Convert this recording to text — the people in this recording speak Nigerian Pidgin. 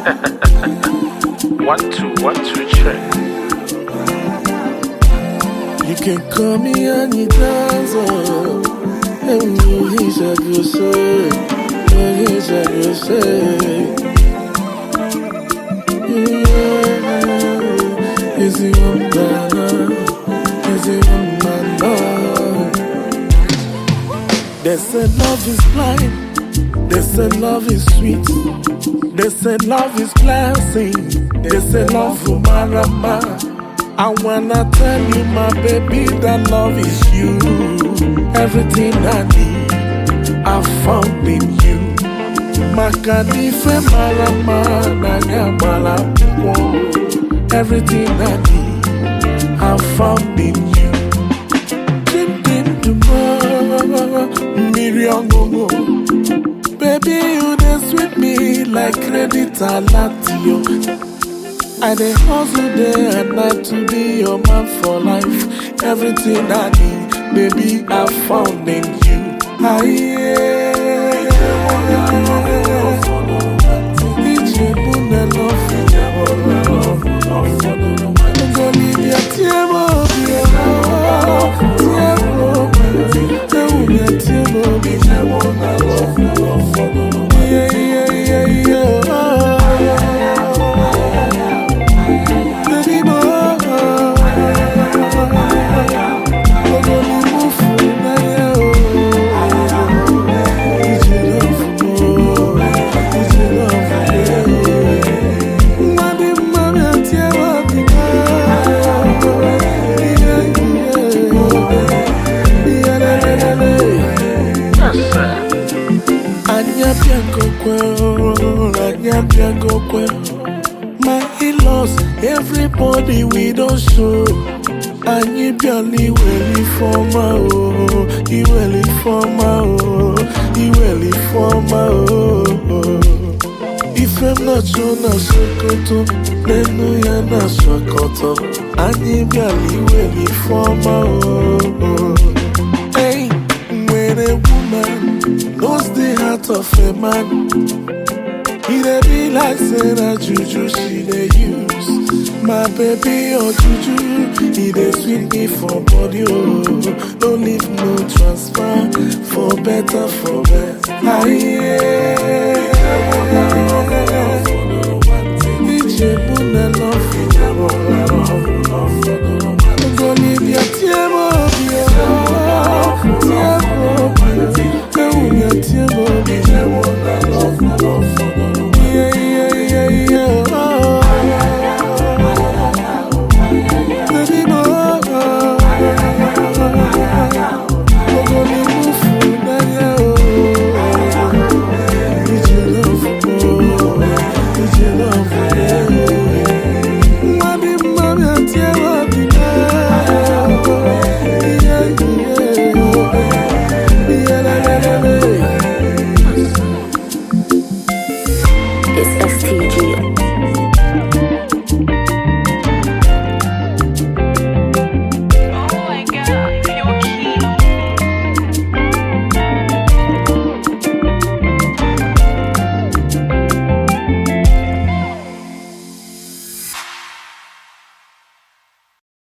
One, two, one, two, check. You can call me anytime, so and you he's a good say, and he's a good say. Yeah, is he one man? Is he one man? No. They said love is blind. They said love is sweet. They said love is classy. They said love will marama. I wanna tell you, my baby, that love is you. Everything I need, I found in you. Makanife marama nanya malapuo. Everything I need, I found in you. Dream, dream tomorrow, mmiri ọṅụṅụ. Baby, you dey sweet me like credit alatio. I dey hustle day and night to be your man for life. Everything I need, baby, I found in you. Aye. Ijebu na love, ijebu na love, Ngolibia tiemo biemo, tiemo biemo, tewunya tiemo biemo na love, yeah yeah yeah yeah. Baby boy, ogoli mufu na ye o, ije love o, ije love ye o. Mwadi mami atiemo bika, yeah yeah, yeah la la la la. Yes, sir. Anya bianco kwel, anya bianco kwel. My in-laws, everybody we don't show. Anyi biali weli forma oh, iweli forma oh, iweli forma oh. Ifem na cho na sokoto, nenu ya na sokoto. Anyi biali weli forma oh. Hey, when a woman knows the heart of a man, He dey be like say na juju she dey use. My baby oh juju, he dey sweet me for body oh. No leave no transfer for better for best. Aye. Ijebu na love, ijebu na love. Ngolibia tiemo biemo, tiemo biemo, ewunya tiemo biemo na love, love.